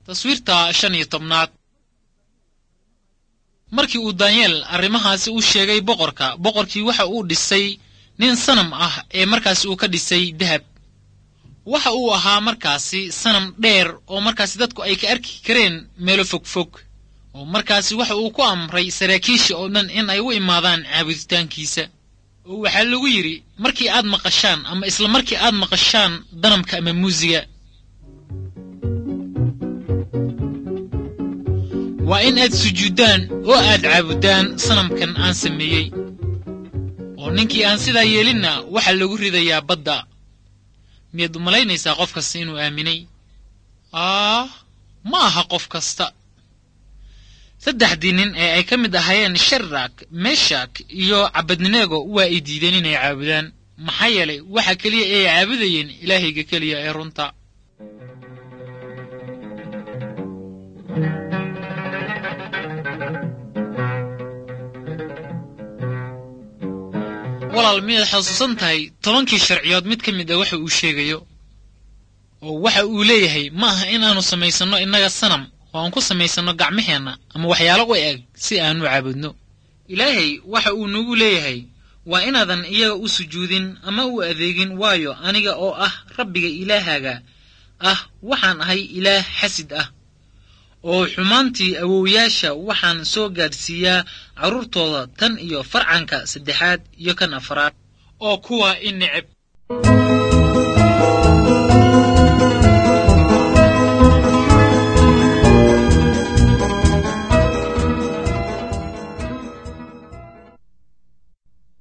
taswiirta shan iyo tobnaad markii uu daanyeel arrimahaasi u sheegay boqorka boqorkii waxa uu dhisay nin sanam ah ee markaasi uu ka dhisay dahab waxa uu ahaa markaasi sanam dheer oo markaasi dadku ay ka arki kareen meelo fogfog oo markaasi waxa uu ku amray saraakiisha oo dhan in ay u imaadaan caabuditaankiisa oo waxaa lagu yidhi markii aad maqashaan ama isla markii aad maqashaan danamka ama muusiga waa in aad sujuuddaan oo aad caabudaan sanamkan aan sameeyey oo ninkii aan sidaa yeelinna waxaa lagu ridayaa badda miyaad u malaynaysaa qof kasta inuu aaminay aah ma aha qof kasta saddexdii nin ee ay ka mid ahaayeen sharak meshak iyo cabadninego waa ay diideen inay caabudaan maxaa yeelay waxa keliya ee ay caabudayeen ilaahayga keliya ee runta walaal miyaad xasuusan tahay tobankii sharciyood mid ka mid a waxa uu sheegayo oo waxa uu leeyahay ma aha in aanu samaysanno innaga sanam oo aan ku samaysanno gacmaheenna ama waxyaalo u eg si aanu caabudno ilaahay waxa uu nagu leeyahay waa inaadan iyaga u sujuudin ama u adeegin waayo aniga oo ah rabbiga ilaahaaga ah waxaan ahay ilaah xasid ah oo xumaantii awowyaasha waxaan soo gaadhsiiyaa carruurtooda tan iyo farcanka saddexaad iyo kan afraad oo kuwa i neceb